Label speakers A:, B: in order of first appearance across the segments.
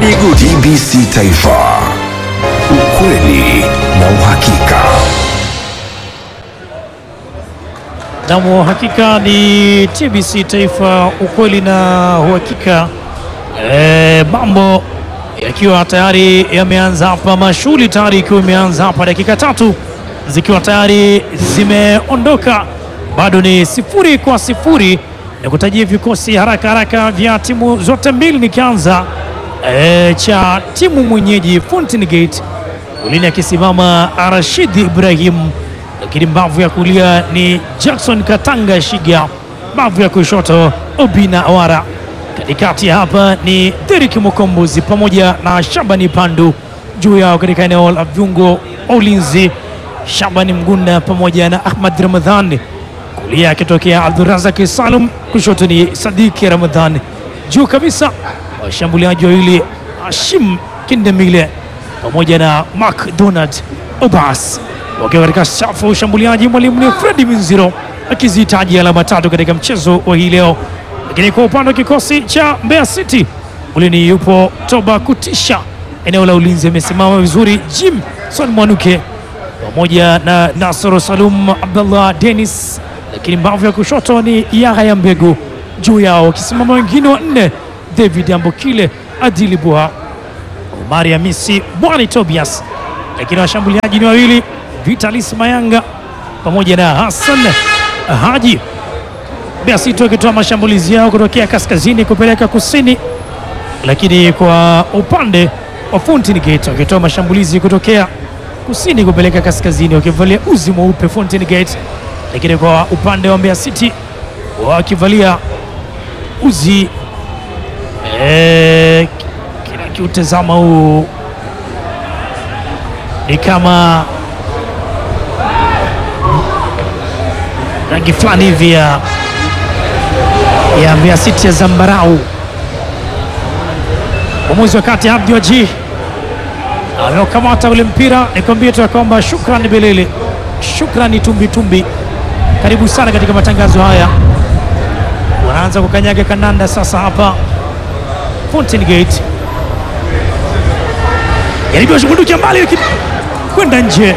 A: Gudi Gudi. TBC Taifa, ukweli na uhakika.
B: Naam, hakika ni TBC Taifa, ukweli na uhakika. E, mambo yakiwa tayari yameanza hapa, mashughuli tayari ikiwa imeanza hapa, dakika tatu zikiwa tayari zimeondoka, bado ni sifuri kwa sifuri. Na kutajia vikosi haraka haraka vya timu zote mbili, nikianza e, cha timu mwenyeji Fountain Gate ulini akisimama Rashid Ibrahim, lakini mbavu ya kulia ni Jackson Katanga Shiga, mbavu ya kushoto Obina Awara, katikati hapa ni Derek Mukombozi pamoja na Shabani Pandu, juu yao katika eneo la viungo wa ulinzi Shabani Mgunda pamoja na Ahmad Ramadhan, kulia akitokea Abdurazak Salum, kushoto ni Sadiki Ramadhan, juu kabisa washambuliaji wawili Hashim Kindemile pamoja na McDonald Obas wakiwa katika safu ya ushambuliaji. Mwalimu ni Fredi Minziro akizihitaji alama tatu katika mchezo wa hii leo, lakini kwa upande wa kikosi cha Mbeya City ulini yupo Toba Kutisha, eneo la ulinzi amesimama vizuri Jimson Mwanuke pamoja na Nasoro Salum Abdullah Dennis, lakini mbavu ya kushoto ni Yahya Mbegu, juu yao wakisimama wengine wanne David Ambokile, Adili Buha Omari Hamisi, Bwani Tobias, lakini washambuliaji ni wawili Vitalis Mayanga pamoja na Hassan Haji. Mbeya City wakitoa mashambulizi yao kutokea kaskazini kupeleka kusini, lakini kwa upande wa Fountain Gate wakitoa mashambulizi kutokea kusini kupeleka kaskazini wakivalia uzi mweupe Fountain Gate, lakini kwa upande wa Mbeya City wakivalia uzi eh, kila kiutazama huu ni kama rangi fulani hivi ya ya Mbeya City ya zambarau. Mwamuzi wa kati Abdi Waji ameokamata ule mpira. Nikwambie tu ya kwamba shukrani Belele, shukrani Tumbitumbi, karibu sana katika matangazo haya. Wanaanza kukanyaga kananda sasa hapa Fountain Gate, jaribu shughulikia mbali, lakini kwenda nje,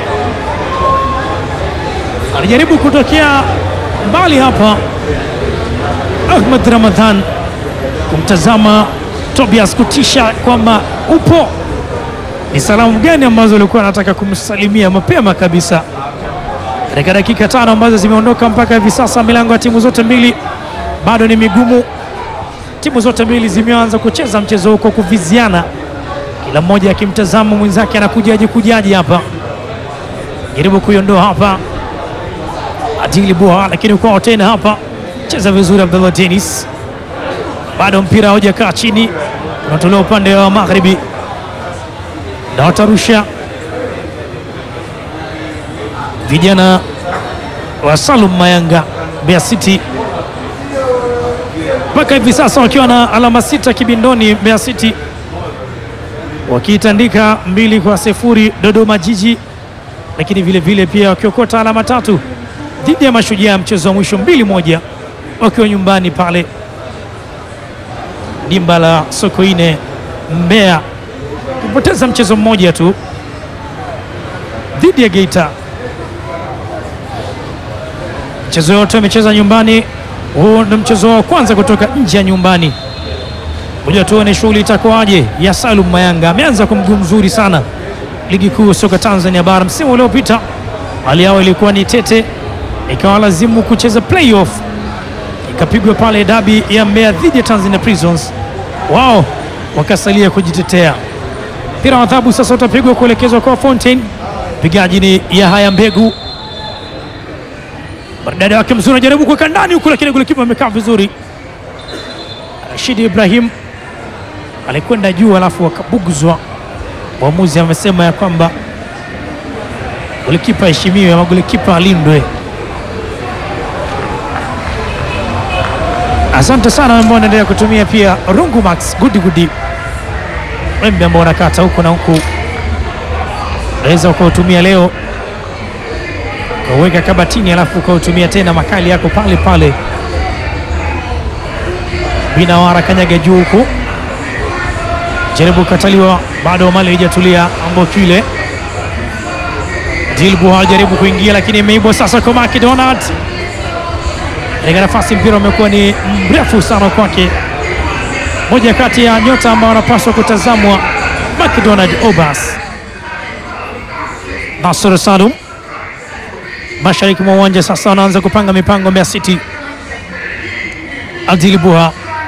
B: alijaribu kutokea mbali hapa Ahmad Ramadhan kumtazama Tobias kutisha kwamba upo. Ni salamu gani ambazo alikuwa anataka kumsalimia mapema kabisa katika dakika tano ambazo zimeondoka mpaka hivi sasa. Milango ya timu zote mbili bado ni migumu. Timu zote mbili zimeanza kucheza mchezo huko kuviziana, kila mmoja akimtazama mwenzake anakujaje kujaje hapa, jaribu kuiondoa hapa Adili Bua, lakini kwao tena hapa cheza vizuri Abdullah Dennis, bado mpira haujakaa chini, unatolewa upande wa magharibi na watarusha vijana wa Salum Mayanga Mbeya City mpaka hivi sasa wakiwa na alama sita kibindoni. Mbeya City wakiitandika mbili kwa sifuri Dodoma Jiji, lakini vile vile pia wakiokota alama tatu dhidi ya Mashujaa, mchezo wa mwisho mbili moja wakiwa nyumbani pale dimba la Sokoine Mbeya, kupoteza mchezo mmoja tu dhidi ya Geita. Mchezo yote wamecheza nyumbani. Huu ndio mchezo wa kwanza kutoka nje ya nyumbani. Moja tuone shughuli itakuwaje ya Salum Mayanga. Ameanza kwa mguu mzuri sana ligi kuu soka Tanzania bara. Msimu uliopita hali yao ilikuwa ni tete, ikawa lazimu kucheza playoff, ikapigwa pale dabi ya Mbeya dhidi ya Tanzania Prisons, wao wakasalia kujitetea. Mpira wa adhabu sasa utapigwa kuelekezwa kwa Fountain. Pigaji ni Yahaya Mbegu Maridadi wake mzuri, anajaribu kuweka ndani huku, lakini golikipa amekaa vizuri. Rashid Ibrahim alikwenda juu, alafu akabuguzwa. Mwamuzi amesema ya kwamba golikipa aheshimiwe ama golikipa alindwe. Asante sana ambao wanaendelea kutumia pia Rungu Max gudi gudi, wembe ambao wanakata huku na huku, unaweza ukautumia leo ukauweka kabatini alafu ukautumia tena makali yako pale pale. Binawara kanyaga juu huku jaribu kataliwa, bado mali haijatulia. Ambokile Dilbu jaribu kuingia, lakini imeibwa sasa kwa McDonald katika nafasi. Mpira umekuwa ni mrefu sana kwake, moja kati ya nyota ambao wanapaswa kutazamwa, McDonald Obas. Nasr Salum mashariki mwa uwanja sasa wanaanza kupanga mipango Mbeya City. Adil Buha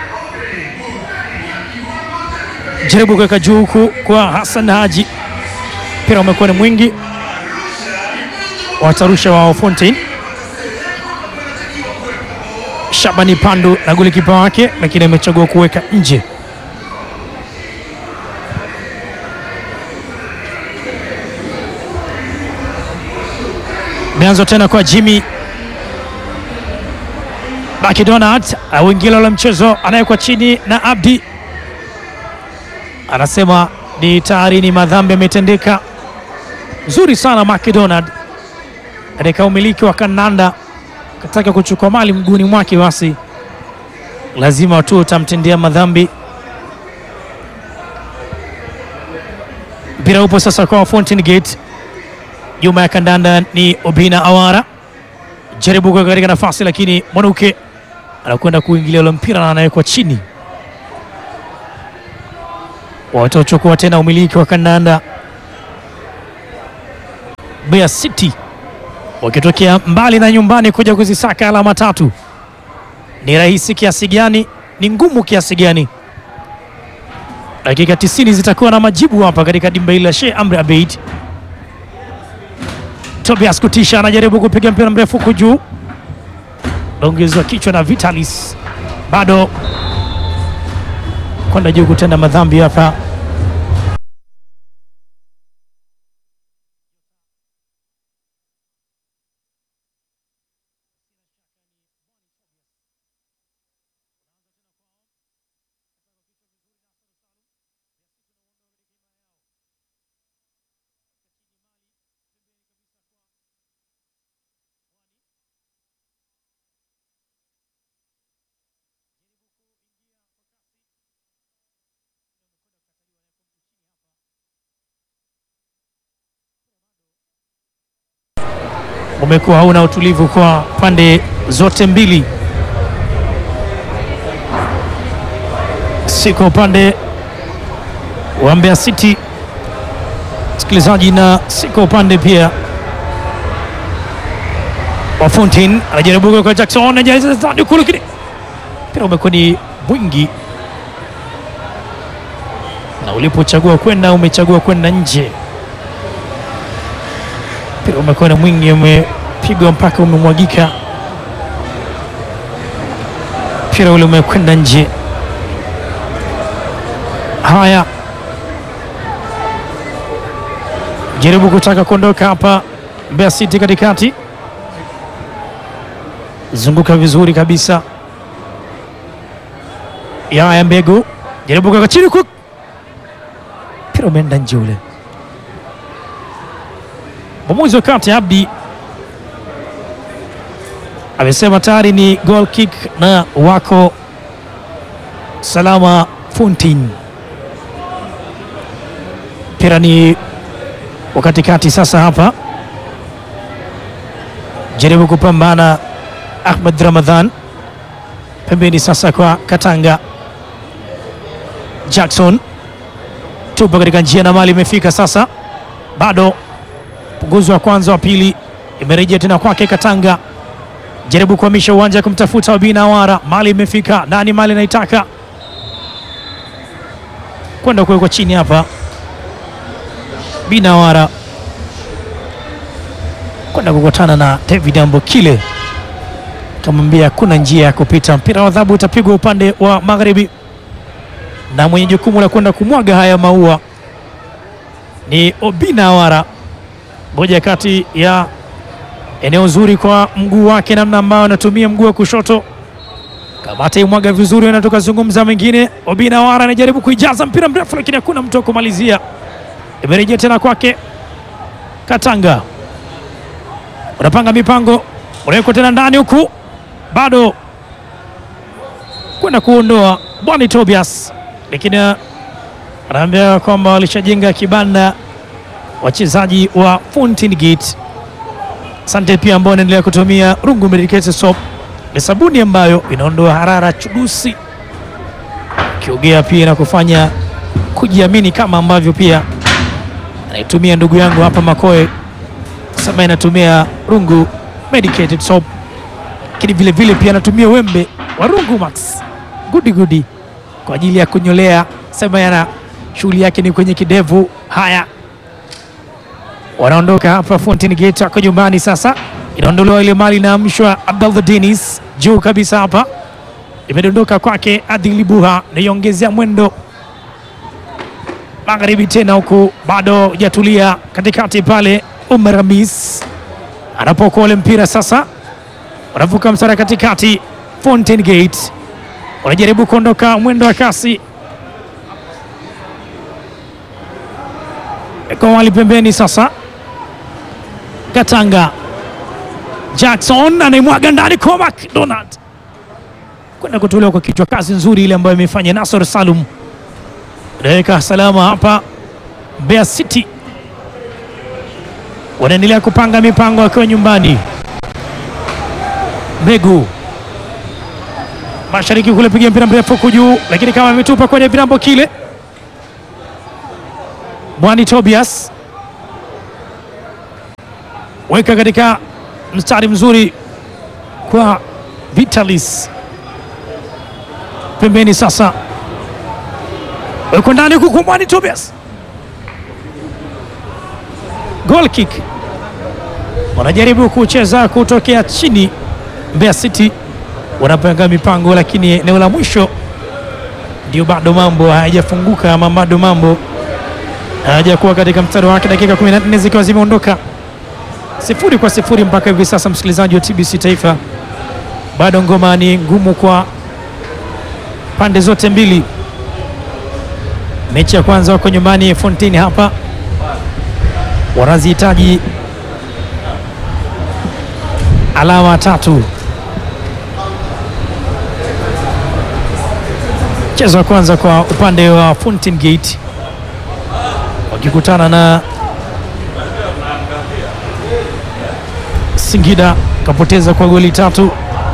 B: jaribu kuweka juu huku kwa Hassan Haji, mpira umekuwa ni mwingi, watarusha wao Fontaine Shabani Pandu na golikipa wake, lakini amechagua kuweka nje. Meanzo tena kwa Jimmy McDonald awingila la mchezo anayekwa chini na Abdi anasema ni tayari ni madhambi yametendeka. Nzuri sana McDonald katika umiliki wa kandanda, kataka kuchukua mali mguuni mwake, basi lazima tu utamtendea madhambi. Mpira upo sasa kwa Fountain Gate nyuma ya kandanda ni Obina Awara, jaribu kuweka katika nafasi, lakini Mwanuke anakwenda kuingilia ule mpira na anawekwa chini. Wataochukua tena umiliki wa kandanda Mbeya City wakitokea mbali na nyumbani kuja kuzisaka alama tatu. Ni rahisi kiasi gani? Ni ngumu kiasi gani? Dakika 90 zitakuwa na majibu hapa katika dimba hili la Sheikh Amri Abeid. Tobias Kutisha anajaribu kupiga mpira mrefu huku juu, naongezwa kichwa na Vitalis, bado kwenda juu kutenda madhambi hapa. Umekuwa hauna utulivu kwa pande zote mbili, si kwa upande wa Mbeya City msikilizaji, na si kwa upande pia wa Fountain. Anajaribu kwa Jackson kule, lakini mpira umekuwa ni mwingi, na ulipochagua kwenda umechagua kwenda nje mpira umekuwa na mwingi, umepigwa mpaka umemwagika, mpira ule umekwenda nje. Haya, jaribu kutaka kuondoka hapa Mbeya City katikati, zunguka vizuri kabisa. Yaya Mbegu jaribu kuweka chini, mpira umeenda nje ule Mwamuzi wa kati Abdi amesema tayari ni goal kick na wako salama. Fountain mpira ni wakati kati sasa, hapa jaribu kupambana Ahmed Ramadhan pembeni sasa kwa Katanga Jackson tupo katika njia na mali imefika sasa, bado punguzo wa kwanza wa pili imerejea tena kwake Katanga, jaribu kuhamisha uwanja kumtafuta Obina Awara, mali imefika ndani, mali inaitaka kwenda kuwekwa chini hapa. Bina Awara kwenda kukutana na David Ambokile, kamwambia hakuna njia ya kupita. Mpira wa adhabu utapigwa upande wa magharibi, na mwenye jukumu la kwenda kumwaga haya maua ni Obina Awara moja kati ya eneo zuri kwa mguu wake, namna ambayo anatumia mguu wa kushoto. Kamata imwaga vizuri, na tukazungumza mengine. Obina Awara anajaribu kuijaza mpira mrefu, lakini hakuna mtu wa kumalizia. Imerejea tena kwake Katanga, unapanga mipango, unawekwa tena ndani huku, bado kwenda kuondoa Bwani Tobias, lakini anaambia kwamba walishajenga kibanda wachezaji wa Fountain Gate. Asante pia ambao wanaendelea kutumia Rungu Medicated Soap, ni sabuni ambayo inaondoa harara chudusi, kiogea pia na kufanya kujiamini, kama ambavyo pia anaitumia ndugu yangu hapa Makoe sema inatumia Rungu Medicated Soap, lakini vile vile pia anatumia wembe wa Rungu Max gudi gudi kwa ajili ya kunyolea, sema yana shughuli yake ni kwenye kidevu. Haya, wanaondoka hapa Fountain Gate, wako nyumbani sasa. Inaondolewa ile mali, inaamshwa Abdallah Dennis juu kabisa hapa, imedondoka kwake Adili Buha, naiongezea mwendo magharibi tena, huku bado hujatulia katikati pale. Umar Hamis anapokuwa ule mpira sasa, wanavuka mstari katikati. Fountain Gate wanajaribu kuondoka mwendo wa kasi kwa wali pembeni sasa. Katanga Jackson anaimwaga ndani, Comac Donald kwenda kutolewa kwa kichwa. Kazi nzuri ile ambayo imefanya Nasor Salum, inaweka salama hapa. Mbeya City wanaendelea kupanga mipango akiwa nyumbani. Mbegu mashariki kule, piga mpira mrefu huku juu, lakini kama ametupa kwenye virambo kile. Mwani Tobias weka katika mstari mzuri kwa Vitalis pembeni, sasa weko ndani huku kwa Mwani Tobias, goal kick, wanajaribu kucheza kutokea chini. Mbeya City wanapanga mipango, lakini eneo la mwisho ndio bado mambo hayajafunguka, ama bado mambo hayajakuwa katika mstari wake. Dakika 14 zikiwa zimeondoka sifuri kwa sifuri mpaka hivi sasa, msikilizaji wa TBC Taifa, bado ngoma ni ngumu kwa pande zote mbili. Mechi ya kwanza wako nyumbani Fountain hapa, wanazihitaji alama tatu. Mchezo wa kwanza kwa upande wa Fountain Gate wakikutana na Singida kapoteza kwa goli tatu.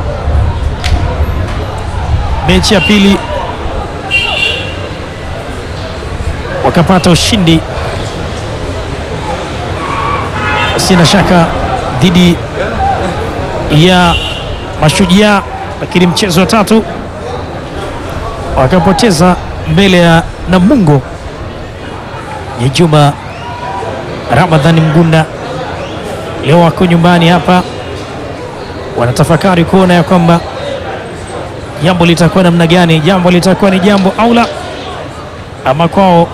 B: Mechi ya pili wakapata ushindi, sina shaka dhidi ya Mashujaa, lakini mchezo wa tatu wakapoteza mbele ya Namungo ya Juma Ramadhani Mgunda. Leo wako nyumbani hapa, wanatafakari kuona ya kwamba jambo litakuwa namna gani, jambo litakuwa ni jambo au la, ama kwao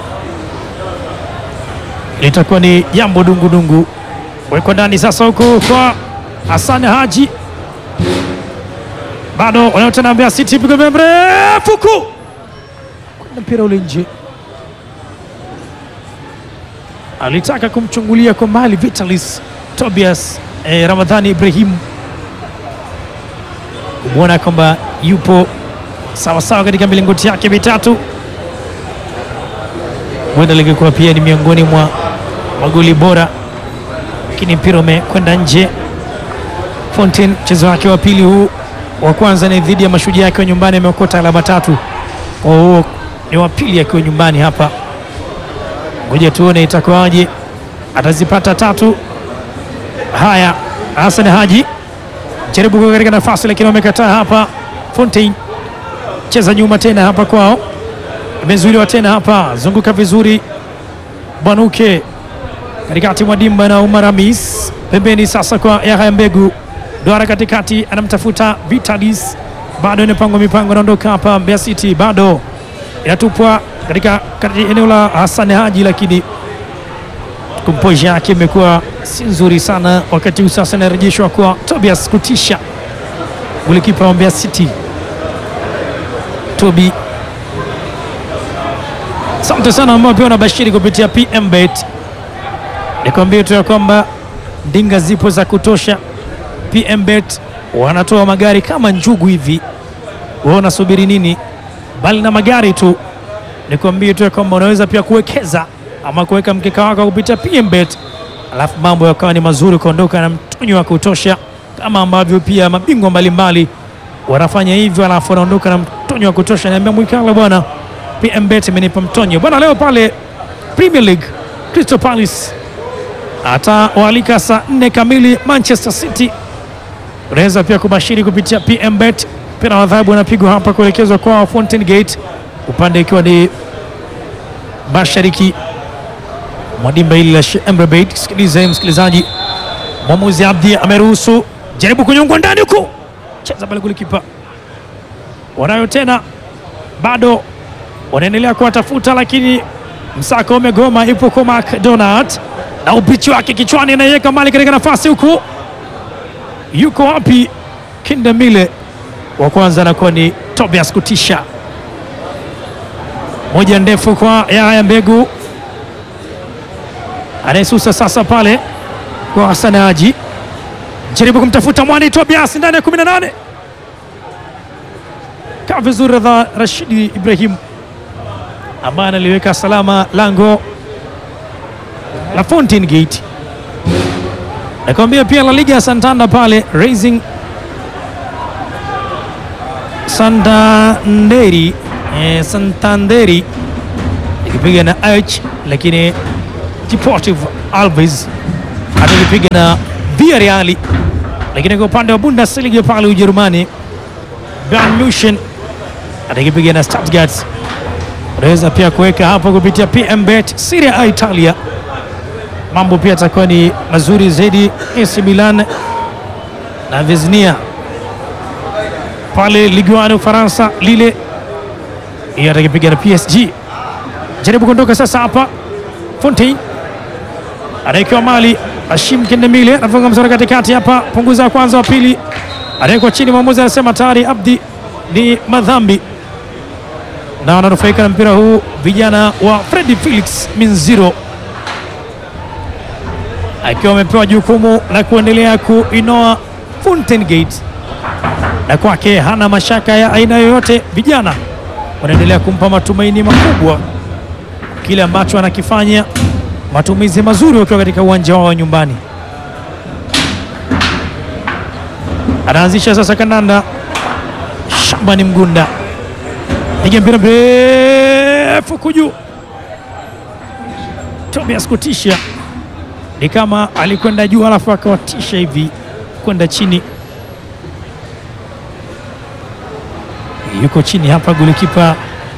B: litakuwa ni jambo dungu-dungu. Weko ndani sasa, huku kwa Hassan Haji, bado wanaotena Mbeya City, pigo mrefu ku kwenda mpira ule nje, alitaka kumchungulia kwa mbali Vitalis Tobias eh, Ramadhani Ibrahim kumwona kwamba yupo sawasawa katika milingoti yake mitatu, huenda lingekuwa pia ni miongoni mwa magoli bora, lakini mpira umekwenda nje. Fountain mchezo wake wa pili huu, wa kwanza ni dhidi ya Mashujaa akiwa nyumbani, ameokota alama tatu. Kwa huo ni wa pili akiwa nyumbani hapa, ngoja tuone itakuwaje, atazipata tatu. Haya, Hassan Haji jaribu kuwa katika nafasi lakini wamekataa hapa. Fontaine cheza nyuma tena hapa kwao, imezuiliwa tena hapa, zunguka vizuri Bwanuke katikati mwa dimba na Umar Hamis pembeni, sasa kwa Yahya Mbegu Duara katikati, anamtafuta Vitalis, bado inapangwa mipango, anaondoka hapa. Mbeya City bado inatupwa katika eneo la Hassan Haji, lakini komposha yake imekuwa si nzuri sana wakati huu. Sasa inarejeshwa kwa Tobias kutisha, golikipa wa Mbeya City Tobi. Asante sana ambao pia wanabashiri kupitia PM Bet. Nikwambie tu ya kwamba ndinga zipo za kutosha. PM Bet wanatoa magari kama njugu hivi, wewe unasubiri nini? Bali na magari tu, nikwambie tu ya kwamba unaweza pia kuwekeza ama kuweka mkeka wako kupitia PMBet, alafu mambo yakawa ni mazuri, ukaondoka na mtonyo wa kutosha, kama ambavyo pia mabingwa mbalimbali wanafanya hivyo, alafu wanaondoka na mtonyo wa kutosha. Niambia Mwikala bwana, PMBet imenipa mtonyo bwana. Leo pale Premier League Crystal Palace atawaalika saa nne kamili Manchester City. Unaweza pia kubashiri kupitia PMBet. Mpira wa adhabu unapigwa hapa kuelekezwa kwa Fountain Gate, upande ikiwa ni mashariki mwa dimba hili la Sheikh Emre Beit. Sikiliza msikilizaji, mwamuzi Abdi ameruhusu, jaribu kunyongwa ndani huku, cheza pale golikipa. Wanayo tena, bado wanaendelea kuwatafuta, lakini msako umegoma. Ipo kwa McDonald na upichi wake kichwani, anaiweka mali katika nafasi huku, yuko wapi? Kindemile wa kwanza anakuwa ni Tobias Kutisha, moja ndefu kwa Yaya Mbegu anayesusa sasa pale kwa Hassan Haji, jaribu kumtafuta Mwani Tobias ndani ya 18 kaa vizuri dha Rashidi Ibrahim ambaye analiweka salama lango la Fountain Gate. Nakwambia pia La Liga ya Santander pale Racing Santanderi eh, Santanderi ikipiga na Arch, lakini Deportivo Alves atakipiga na Villarreal, lakini kwa upande wa Bundesliga pale Ujerumani Bayern Munich atakipiga na Stuttgart. Unaweza pia kuweka hapo kupitia PMBet. Serie A Italia, mambo pia atakuwa ni mazuri zaidi. AC Milan na Veznia pale Ligue 1 Ufaransa, lile hiyo atakipiga na PSG. Jaribu kuondoka sasa hapa Fontaine anaekewa mali Hashim Kendemile anafunga msara katikati hapa, punguza ya kwanza, wa pili anawekwa chini. Mwamuzi anasema tayari Abdi ni madhambi, na wananufaika na mpira huu vijana wa Freddy Felix Minziro, akiwa amepewa jukumu la kuendelea kuinoa Fountain Gate, na kwake hana mashaka ya aina yoyote. Vijana wanaendelea kumpa matumaini makubwa kile ambacho anakifanya matumizi mazuri wakiwa katika uwanja wao wa nyumbani. Anaanzisha sasa kandanda, Shabani Mgunda piga mpira mrefu kuju, Tobias kutisha, ni kama alikwenda juu alafu akawatisha hivi kwenda chini, yuko chini hapa golikipa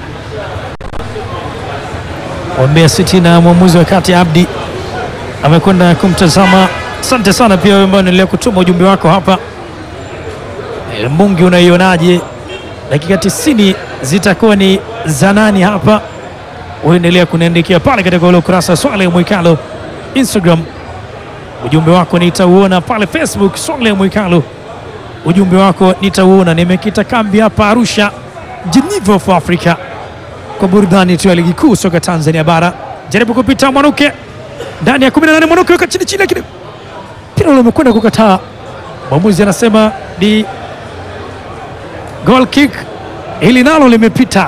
B: wa Mbeya City na mwamuzi wa kati Abdi amekwenda kumtazama. Asante sana pia wewe ambao unaendelea kutuma ujumbe wako hapa. E, Mungi unaionaje? Dakika 90 zitakuwa ni za nani hapa? Uendelea kuniandikia pale katika ule ukurasa Swale Mwikalo Instagram, ujumbe wako nitauona pale Facebook Swale Mwikalo, ujumbe wako nitauona. Nimekita kambi hapa Arusha, Geneva of Africa kwa burudani tu ya ligi kuu soka Tanzania bara. Jaribu kupita Mwanuke ndani ya 18, Mwanuke weka chini chini, lakini mpira ule umekwenda kukataa. Mwamuzi anasema ni goal kick, hili nalo limepita,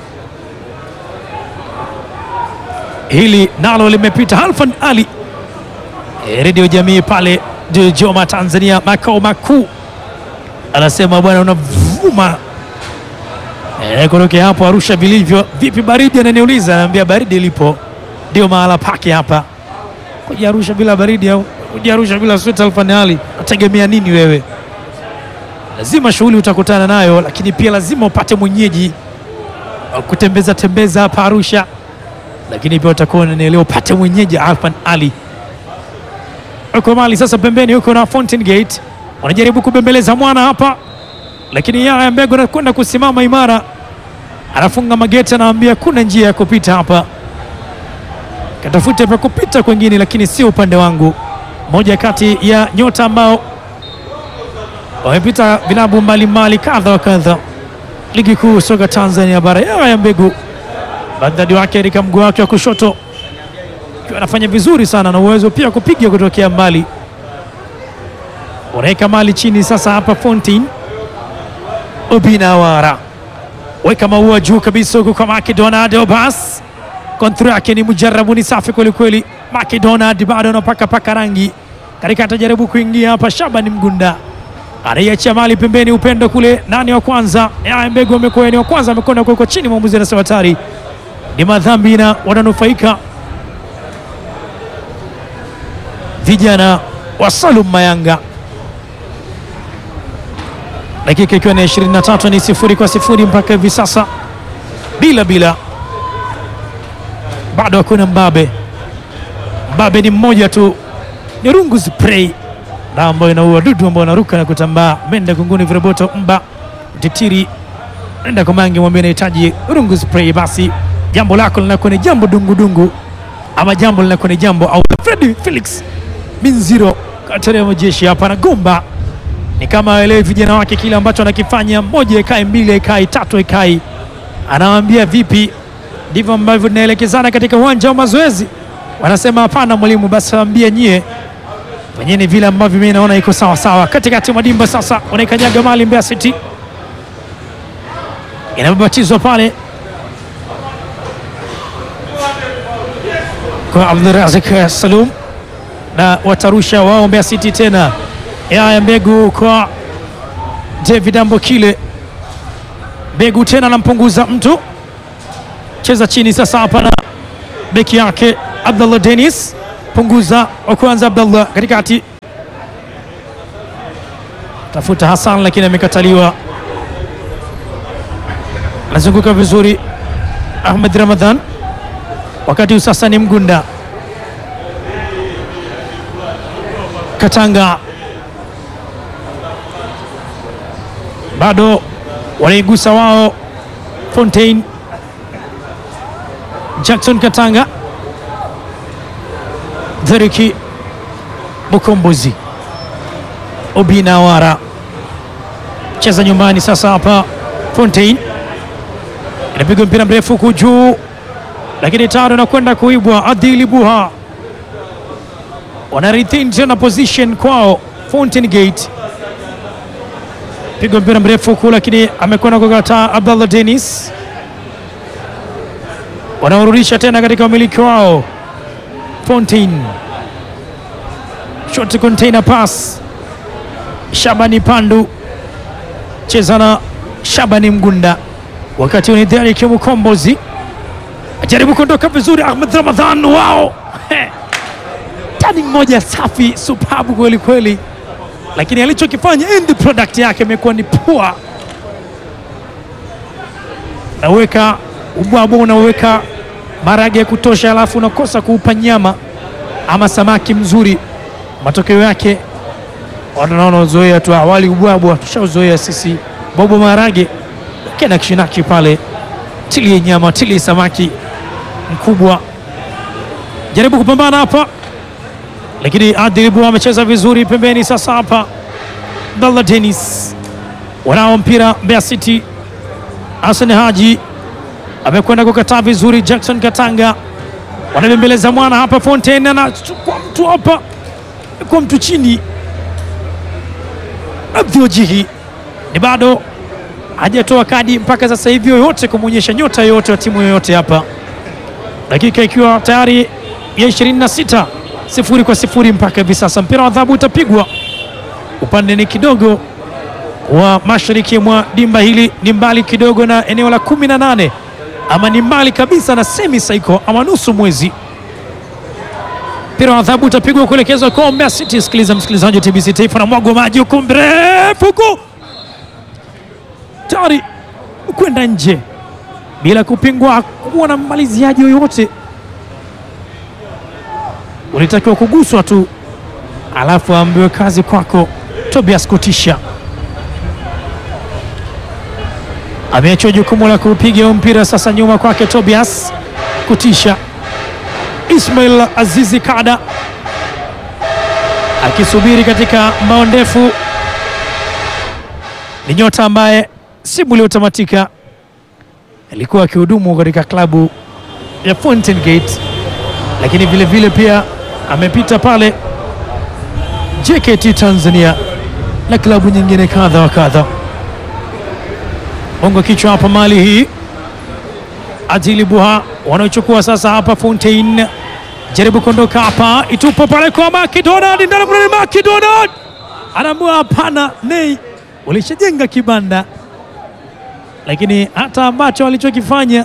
B: hili nalo limepita. Halfan Ali, e, redio jamii pale Dodoma Tanzania, makao makuu, anasema bwana, unavuma E, kutokea hapo Arusha vilivyo. Vipi baridi? Ananiuliza, anaambia baridi lipo, ndio mahala pake hapa. Kuja Arusha bila baridi au kuja Arusha bila sweta alfanali, nategemea nini wewe? Lazima shughuli utakutana nayo, lakini pia lazima upate mwenyeji wa kutembeza tembeza hapa Arusha, lakini pia utakuwa unanielewa, upate mwenyeji Alfan Ali uko mali sasa. Pembeni huko na Fountain Gate wanajaribu kubembeleza mwana hapa lakini Yaya Mbegu anakwenda kusimama imara, anafunga mageti, anaambia kuna njia ya kupita hapa, katafute pa kupita kwengine, lakini sio upande wangu. Moja kati ya nyota ambao wamepita vilabu mbalimbali kadha wa kadha ligi kuu soka Tanzania bara. Yaya Mbegu bandadi wake katika mguu wake wa kushoto akiwa anafanya vizuri sana na uwezo pia kupiga kutokea mbali, unaweka mali chini sasa hapa Fountain Obinawara weka maua juu kabisa huku kwa Macdonald Obas. Kontra yake ni mujarabu, ni safi kwelikweli. Macdonald bado anapaka paka rangi katika, atajaribu kuingia hapa. Shaban Mgunda anaiachia mali pembeni, upendo kule. Nani wa kwanza? Yaya Mbegu amekuwa ni wa kwanza, amekwenda kuwekwa chini. Mwamuzi anasema hatari, ni madhambi na wananufaika vijana wa Salum Mayanga dakika ikiwa ni 23 ni sifuri kwa sifuri mpaka hivi sasa, bila bila, bado hakuna mbabe. Mbabe ni mmoja tu, ni rungu spray na ambayo inaua dudu ambao wanaruka na kutambaa. Menda kunguni viroboto mba titiri nenda kwa mangi mwambie nahitaji rungu spray, basi jambo lako linakuwa ni jambo dungudungu, ama jambo linakuwa ni jambo au Fred Felix Minziro katari ya majeshi hapa na gomba ni kama aelewi vijana wake kile ambacho anakifanya, moja ekai mbili ekai tatu ekai, anawaambia vipi? Ndivyo ambavyo tunaelekezana katika uwanja wa mazoezi. Wanasema hapana mwalimu, basi waambie nyie wenyewe vile ambavyo mimi naona iko sawa sawa. Katikati mwa dimba sasa wanaikanyaga mali Mbeya City, inababatizwa pale kwa Abdulrazak Salum na watarusha wao Mbeya City tena Yaya Mbegu kwa David Ambokile. Mbegu tena anampunguza mtu, cheza chini sasa hapa na beki yake Abdallah Dennis, punguza wa kwanza Abdallah katikati, tafuta Hassan lakini amekataliwa. Anazunguka vizuri Ahmed Ramadhan, wakati huu sasa ni Mgunda Katanga bado wanaigusa wao. Fontaine Jackson Katanga, Dheriki Bukombozi, Obina Wara cheza nyumbani sasa. Hapa Fontaine inapigwa mpira mrefu huku juu, lakini tano inakwenda kuibwa. Adili Buha wana retain tena position kwao. Fountain Gate pigwa mpira mrefu huku, lakini amekwenda kukataa. Abdallah Dennis wanaorudisha tena katika umiliki wao. Fountain short container pass, Shabani Pandu cheza na Shabani Mgunda, wakati ni Derek Mukombozi ajaribu kuondoka vizuri. Ahmed Ramadhan wao tani mmoja safi superb kweli kweli, lakini alichokifanya end product yake imekuwa ni poa. Naweka ubwabwa, unaweka marage ya kutosha, alafu unakosa kuupa nyama ama samaki mzuri. Matokeo yake wanaona uzoea tu, awali ubwabwa tushauzoea sisi, bobo marage kena kishinaki pale, tilie nyama, tilie samaki mkubwa, jaribu kupambana hapa lakini Adilibu amecheza vizuri pembeni. Sasa hapa Abdallah Dennis wanao mpira Mbeya City. Hassan Haji amekwenda kukataa vizuri. Jackson Katanga wanabembeleza mwana hapa. Fontaine anachukua mtu hapa kwa mtu chini. Abdiojihi ni bado hajatoa kadi mpaka sasa hivi yoyote kumwonyesha nyota yoyote wa timu yoyote hapa, dakika ikiwa tayari ya 26 sifuri kwa sifuri mpaka hivi sasa. Mpira wa adhabu utapigwa upande ni kidogo wa mashariki mwa dimba hili, ni mbali kidogo na eneo la kumi na nane ama ni mbali kabisa na semi saiko ama nusu mwezi. Mpira wa adhabu utapigwa kuelekezwa kwa Mbeya City. Sikiliza msikilizaji wa TBC Taifa, na mwago maji huko mrefu huko tayari kwenda nje bila kupingwa, kuwa na mmaliziaji yoyote ulitakiwa kuguswa tu, alafu aambiwe kazi kwako. Tobias Kutisha ameachwa jukumu la kupiga mpira sasa, nyuma kwake Tobias Kutisha. Ismail Azizi Kada akisubiri katika mbao ndefu, ni nyota ambaye simu iliyotamatika alikuwa akihudumu katika klabu ya Fountain Gate lakini vile vile pia amepita pale JKT Tanzania na klabu nyingine kadha wa kadha. bongo kichwa hapa mali hii Adili Buha wanaochukua sasa hapa Fontaine, jaribu kuondoka hapa, itupo pale kwa McDonald, ndani kuna McDonald anaamua hapana, nei, ulishajenga kibanda, lakini hata ambacho alichokifanya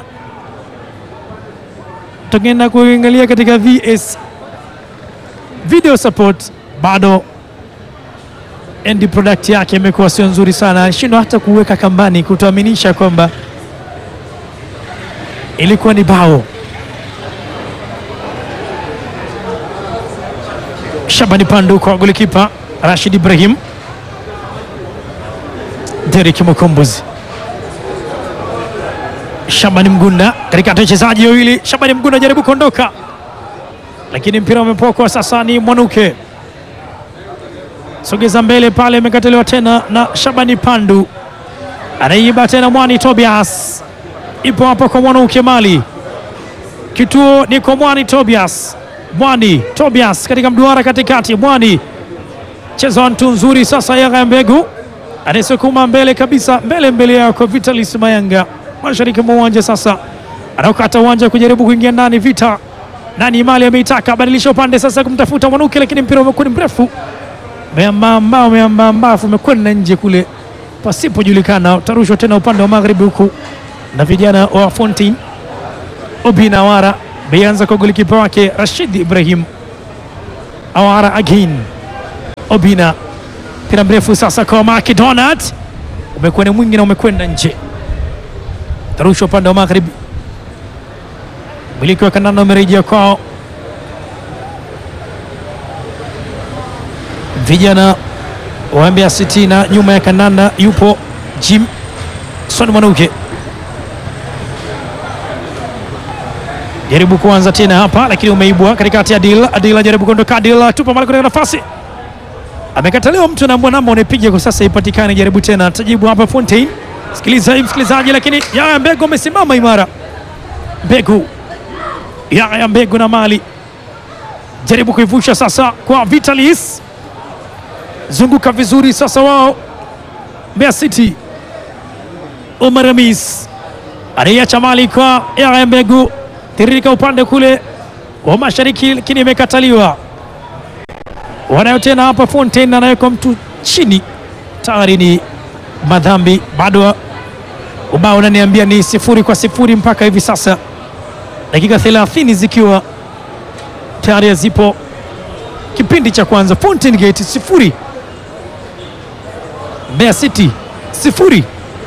B: tukienda kuangalia katika VS video support bado end product yake imekuwa sio nzuri sana, alishindwa hata kuweka kambani kutuaminisha kwamba ilikuwa ni bao. Shabani Pandu kwa golikipa Rashid Ibrahim, Derek Mukombozi, Shabani Mgunda katikati ya wachezaji wawili. Shabani Mgunda jaribu kuondoka, lakini mpira umepokwa. Sasa ni Mwanuke, sogeza mbele pale, imekataliwa tena na Shabani Pandu, anaiba tena Mwani Tobias ipo hapa kwa Mwanuke Mali, kituo ni kwa Mwani Tobias. Mwani Tobias katika mduara katikati, Mwani cheza ntu nzuri sasa. Yanga Mbegu anayesukuma mbele kabisa, mbele mbele yao kwa Vitalis Mayanga, mashariki mwa uwanja sasa, anaukata uwanja kujaribu kuingia ndani. Vita nani Mali ameitaka badilisha upande sasa kumtafuta Mwanuke, lakini mpira umekuwa ni mrefu, meambamba meambamba, umekwenda nje kule pasipojulikana. Utarushwa tena upande wa magharibi huku na vijana wa Fontaine. Obina Awara beanza kwa golikipa wake Rashid Ibrahim. Awara again, Obina mpira mrefu sasa kwa McDonald, umekuwa ni mwingi na umekwenda nje, tarushwa upande wa magharibi. Miliki wa kandanda umerejea kwao vijana wa Mbeya City, na nyuma ya kandanda yupo Jim Son Mwanuke jaribu kuanza tena hapa lakini umeibwa katikati ya Adil. Adil ajaribu kuondoka, Adil tupa mali katika nafasi, amekataliwa mtu na namba unapiga kwa sasa ipatikane. Jaribu tena, tajibu hapa Fontaine. Sikiliza hii msikilizaji, lakini Yaya Mbegu amesimama imara. Mbegu, Yaya Mbegu na mali jaribu kuivusha sasa kwa Vitalis, zunguka vizuri sasa wao Mbeya City. Omar Hamis anaiacha mali kwa Yaya Mbegu tiririka upande kule wa mashariki, lakini imekataliwa. Wanayo tena hapa Fontaine anaweka mtu chini, tayari ni madhambi. Bado ubao unaniambia ni sifuri kwa sifuri mpaka hivi sasa, dakika 30 zikiwa tayari zipo kipindi cha kwanza. Fountain Gate sifuri, Mbeya City sifuri.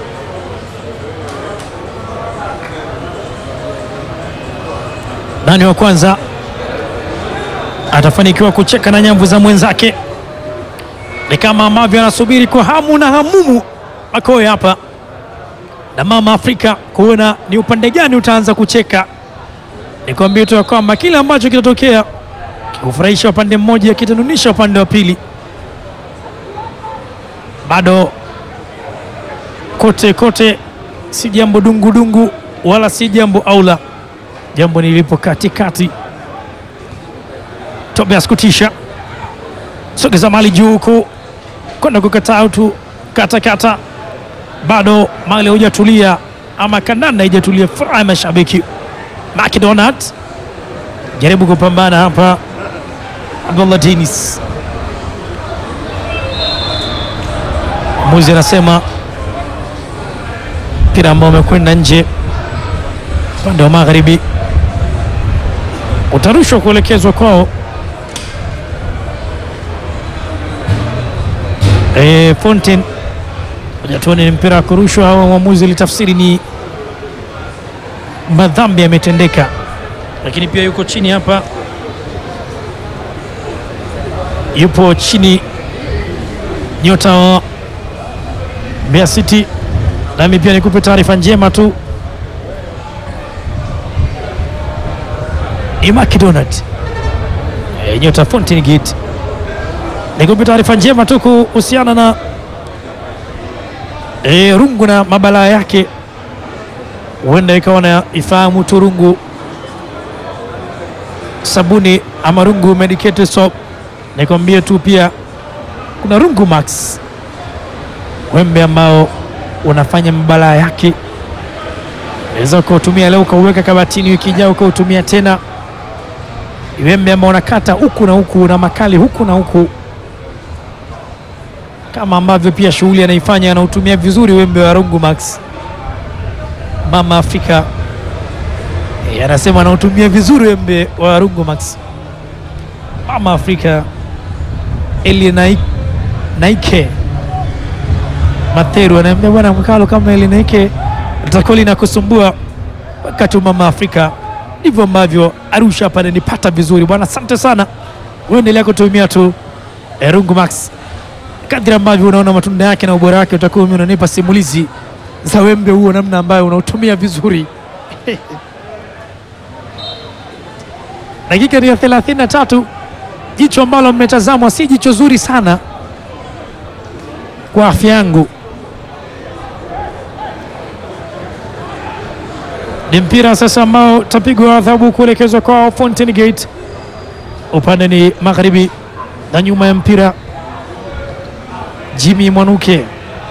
B: Nani wa kwanza atafanikiwa kucheka na nyamvu za mwenzake? Ni kama ambavyo anasubiri kwa hamu na hamumu Makoe hapa na mama Afrika kuona ni upande gani utaanza kucheka. Nikwambie tu ya kwamba kile ambacho kitatokea kikufurahisha upande mmoja, kitanunisha upande wa pili. Bado kote kote, si jambo dungudungu wala si jambo aula jambo nilipo katikati. Tobias kutisha sogeza mali juu huku kwenda kukataa utu katakata, bado mali hujatulia ama kandanda haijatulia. Furaha ya mashabiki. McDonald jaribu kupambana hapa, Abdullah Denis muzi anasema mpira ambao umekwenda nje upande wa magharibi utarushwa kuelekezwa kwao. E, Fontaine hajatuoni ni mpira wa kurushwa au mwamuzi litafsiri ni madhambi yametendeka, lakini pia yuko chini hapa, yupo chini nyota wa Mbeya City. Nami pia nikupe taarifa njema tu ni McDonald e, nyota Fountain Gate. Nikupe taarifa njema tu kuhusiana na e, rungu na mabalaa yake, huenda ikawa na ifahamu tu rungu sabuni ama rungu medicated soap. Nikwambie tu pia kuna rungu max wembe ambao unafanya mabalaa yake. Unaweza ukautumia leo ukauweka kabatini, wiki ijayo ukautumia tena. Wembe ambao unakata huku na huku na makali huku na huku, kama ambavyo pia shughuli anaifanya, anautumia vizuri wembe wa Rungu Max. Mama Afrika e, anasema anautumia vizuri wembe wa Rungu Max. Mama Afrika Eli Naik, Naike Matheru anaambia bwana Mkalo, kama Eli Naike litakuwa linakusumbua wakati wa Mama Afrika ndivyo ambavyo Arusha hapa nanipata vizuri bwana. Asante sana, uendelea kutumia tu eh, Rungu Max kadri ambavyo unaona matunda yake na ubora wake, utakuwa mimi unanipa simulizi za wembe huo, namna ambayo unautumia vizuri. Dakika ni ya 33. Jicho ambalo mmetazamwa si jicho zuri sana kwa afya yangu. Ni mpira sasa ambao tapigwa adhabu kuelekezwa kwa Fountain Gate, upande ni magharibi, na nyuma ya mpira Jimmy Mwanuke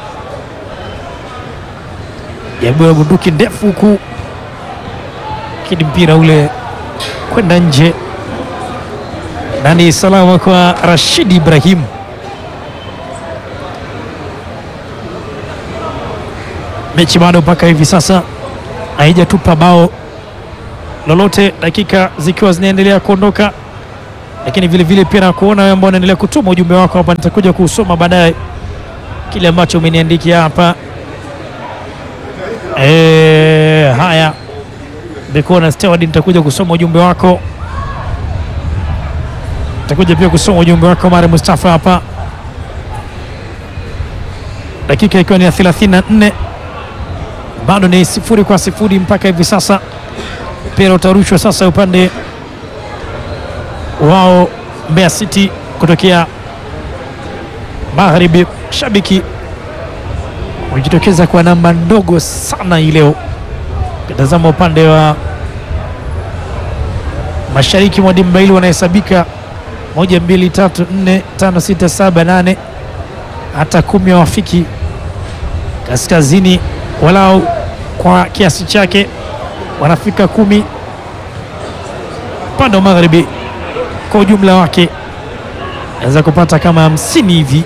B: jabua bunduki ndefu huku, lakini mpira ule kwenda nje, na ni salama kwa Rashid Ibrahim. Mechi bado mpaka hivi sasa haijatupa bao lolote, dakika zikiwa zinaendelea kuondoka, lakini vile vile pia na kuona wewe ambao unaendelea kutuma ujumbe wako hapa, nitakuja kuusoma baadaye kile ambacho umeniandikia hapa. E, haya Bekona Steward, nitakuja kusoma ujumbe wako, nitakuja pia kusoma ujumbe wako Mare Mustafa hapa, dakika ikiwa ni ya 34 bado ni sifuri kwa sifuri mpaka hivi sasa. Mpira utarushwa sasa upande wao Mbeya City kutokea magharibi. Shabiki wamejitokeza kwa namba ndogo sana hii leo. Kitazama upande wa mashariki mwa dimba hili wanahesabika moja, mbili, tatu, nne, tano, sita, saba, nane, hata kumi hawafiki. Kaskazini walau kwa kiasi chake wanafika kumi. Upande wa magharibi kwa ujumla wake naweza kupata kama hamsini hivi.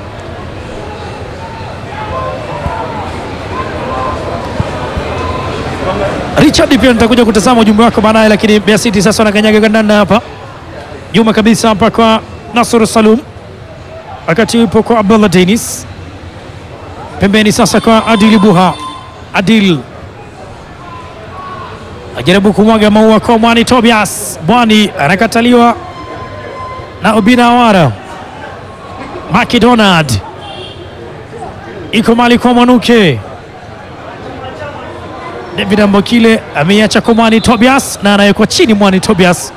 B: Richard pia nitakuja kutazama ujumbe wako baadaye, lakini Mbeya City sasa wanakanyaga kandanda hapa nyuma kabisa hapa kwa Nasr Salum, wakati upo kwa Abdullah Dennis pembeni sasa kwa Adil Buha. Adil ajaribu kumwaga maua kwa Mwani Tobias. Mwani anakataliwa na Obina Awara. McDonald iko mali kwa Mwanuke. David Ambokile ameiacha kwa Mwani Tobias na anawekwa chini Mwani Tobias.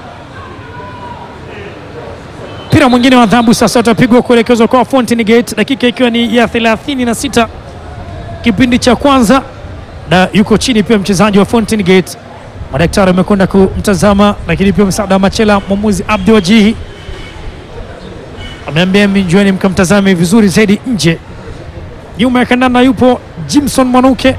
B: Mpira mwingine wa adhabu sasa utapigwa kuelekezwa kwa Fountain Gate, dakika ikiwa ni ya 36 kipindi cha kwanza, na yuko chini pia mchezaji wa Fountain Gate. Madaktari wamekwenda kumtazama, lakini pia msaada wa Machela, mwamuzi Abdi Wajihi ameambia minjueni mkamtazame vizuri zaidi nje. Nyuma ya kandanda yupo Jimson Mwanuke,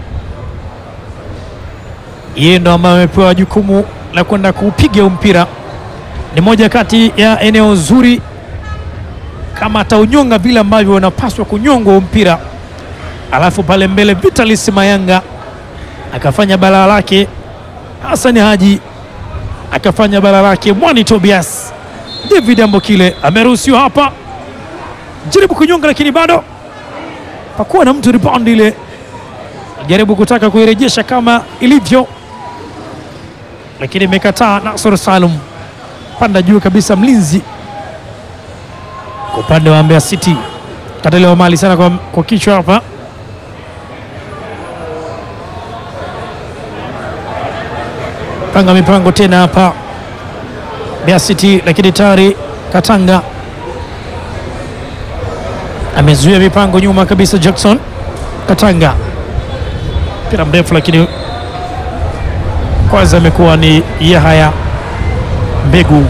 B: yeye ndo ambaye amepewa jukumu la kwenda kuupiga huu mpira. Ni moja kati ya eneo zuri, kama ataunyonga vile ambavyo unapaswa kunyongwa huu mpira, alafu pale mbele Vitalis Mayanga akafanya balaa lake, Hassan Haji akafanya balaa lake, Mwani Tobias, David Ambokile ameruhusiwa hapa, jaribu kunyonga, lakini bado pakuwa na mtu rebound ile, jaribu kutaka kuirejesha kama ilivyo, lakini imekataa. Nasor Salum panda juu kabisa, mlinzi kwa upande wa Mbeya City, kataliwa mali sana kwa, kwa kichwa hapa panga mipango tena hapa Mbeya City, lakini tayari Katanga amezuia mipango nyuma kabisa. Jackson Katanga, mpira mrefu, lakini kwanza amekuwa ni Yahaya Mbegu.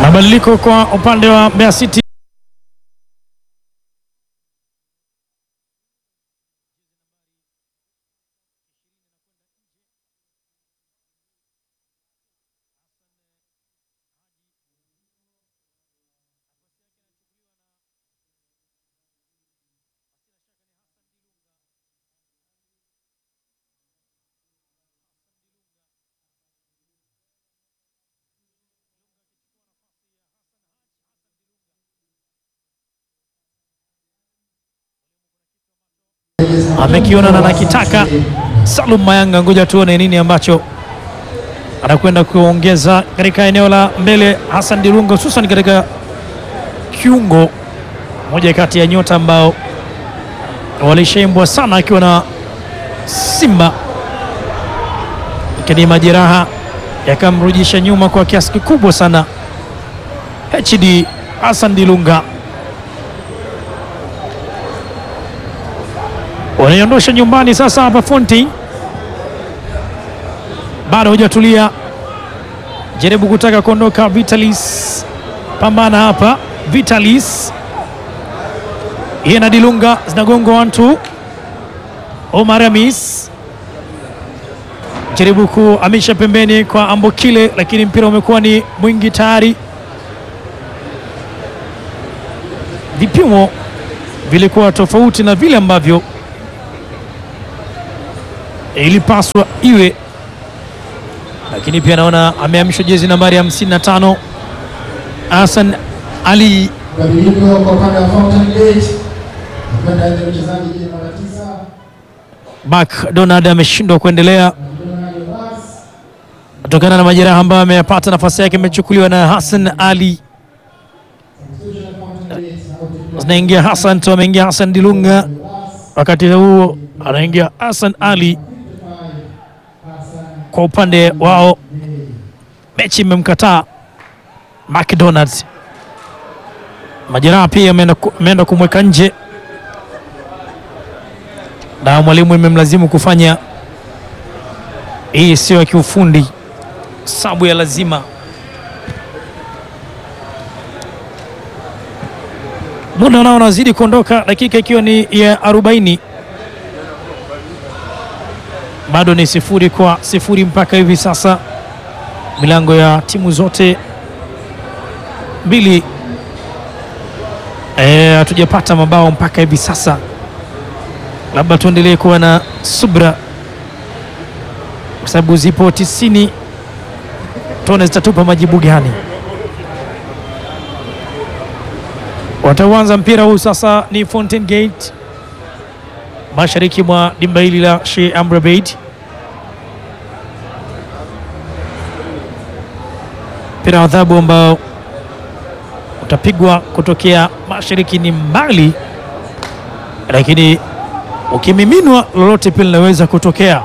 B: Mabadiliko kwa upande wa Mbeya City. amekiona na nakitaka Salum Mayanga, ngoja tuone nini ambacho anakwenda kuongeza katika eneo la mbele. Hassan Dilunga, hususan katika kiungo, moja kati ya nyota ambao walishaimbwa sana akiwa na Simba, lakini majeraha yakamrudisha nyuma kwa kiasi kikubwa sana. HD Hassan Dilunga wanaiondosha nyumbani sasa. Hapa Fonti bado hujatulia, jaribu kutaka kuondoka. Vitalis pambana hapa, Vitalis yeye na Dilunga zinagongwa wantu. Omar Amis jaribu kuhamisha pembeni kwa Ambokile, lakini mpira umekuwa ni mwingi tayari. Vipimo vilikuwa tofauti na vile ambavyo ilipaswa iwe, lakini pia naona amehamishwa jezi nambari 55 Hassan Ali
C: Mabadiliko kwa upande wa Fountain Gate. Kwenda nje mchezaji jina namba tisa.
B: Bak Donald ameshindwa kuendelea
C: Donald Bas.
B: kutokana na majeraha ambayo ameyapata. Nafasi yake imechukuliwa na Hassan Ali,
C: Substitution of Fountain Gate. Out.
B: zinaingia Hassan tu, ameingia Hassan Dilunga, wakati huo anaingia Hassan Ali kwa upande wao. Mechi imemkataa McDonald's, majeraha pia ameenda ku- ameenda kumweka nje, na mwalimu imemlazimu kufanya hii sio ya kiufundi, sabu ya lazima. Muda nao unazidi kuondoka, dakika ikiwa ni ya 40 bado ni sifuri kwa sifuri mpaka hivi sasa. Milango ya timu zote mbili eh, hatujapata mabao mpaka hivi sasa, labda tuendelee kuwa na subra kwa sababu zipo tisini, tuone zitatupa majibu gani. Watauanza mpira huu sasa ni Fountain Gate mashariki mwa dimba hili la Sheikh Amri Abeid. Mpira wa adhabu ambao utapigwa kutokea mashariki ni mbali, lakini ukimiminwa lolote pia linaweza kutokea.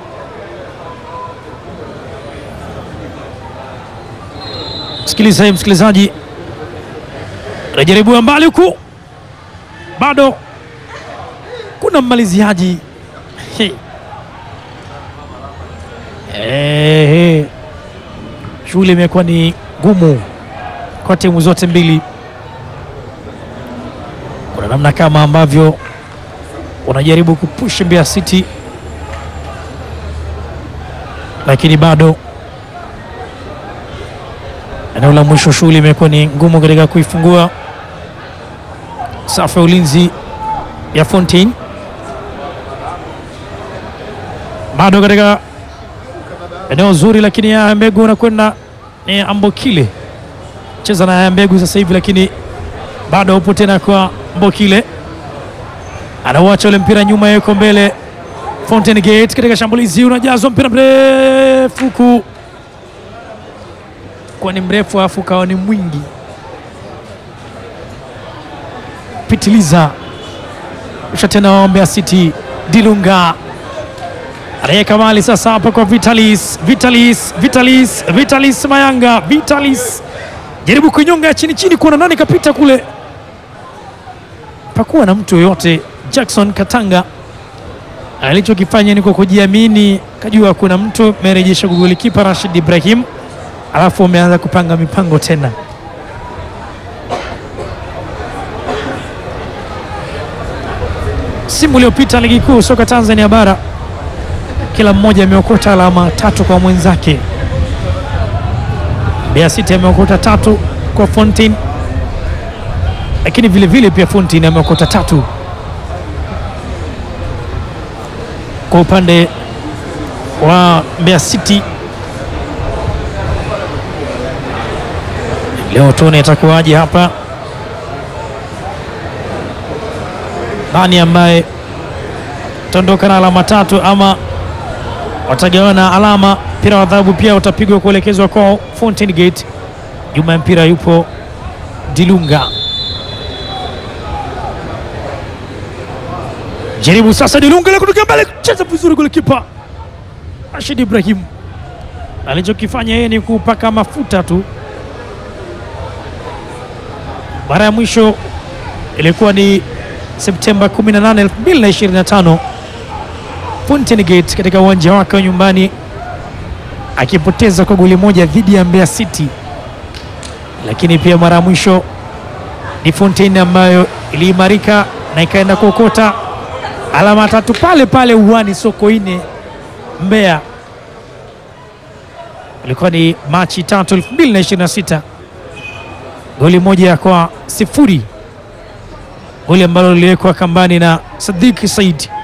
B: Sikiliza hii msikilizaji, rejaribu mbali huku, bado kuna mmaliziaji He. Ehe. Shughuli imekuwa ni ngumu kwa timu zote mbili. Kuna namna kama ambavyo wanajaribu kupush Mbeya City, lakini bado eneo la mwisho shughuli imekuwa ni ngumu katika kuifungua safu ya ulinzi ya Fontaine. Bado katika eneo zuri, lakini ya Mbegu anakwenda ni Ambokile cheza na ya Mbegu sasa hivi, lakini bado upo tena kwa Mbokile, anauacha ule mpira nyuma, yuko mbele. Fountain Gate katika shambulizi, unajazwa mpira mrefu huku, kwa ni mrefu alafu kawa ni mwingi, pitiliza usha tena wa Mbeya City Dilunga anaweka mali sasa hapa kwa Vitalis, Vitalis, Vitalis, Vitalis Mayanga, Vitalis jaribu kuinyonga ya chini chini, kuona nani kapita kule, pakuwa na mtu yoyote. Jackson Katanga alichokifanya ni kwa kujiamini, kajua kuna mtu amerejesha golikipa Rashid Ibrahim, alafu ameanza kupanga mipango tena. msimu uliopita ligi kuu soka Tanzania bara, kila mmoja ameokota alama tatu kwa mwenzake. Mbeya City ameokota tatu kwa Fountain, lakini vile vile pia Fountain ameokota tatu kwa upande wa Mbeya City. Leo tuone itakuwaje hapa, nani ambaye ataondoka na alama tatu ama watagawana alama. Mpira wa adhabu pia utapigwa kuelekezwa kwa Fountain Gate. Nyuma ya mpira yupo Dilunga, jaribu sasa Dilunga ile kutoka mbele, cheza vizuri kule, kipa Rashid Ibrahim alichokifanya yeye ni kupaka mafuta tu. Mara ya mwisho ilikuwa ni Septemba 18, 2025 Fountain Gate katika uwanja wake wa nyumbani akipoteza kwa goli moja dhidi ya Mbeya City, lakini pia mara ya mwisho ni Fountain ambayo iliimarika na ikaenda kuokota alama tatu pale pale uwani Sokoine Mbeya. Ilikuwa ni Machi tatu 2026, goli moja kwa sifuri, goli ambalo liliwekwa kambani na Sadiq Said.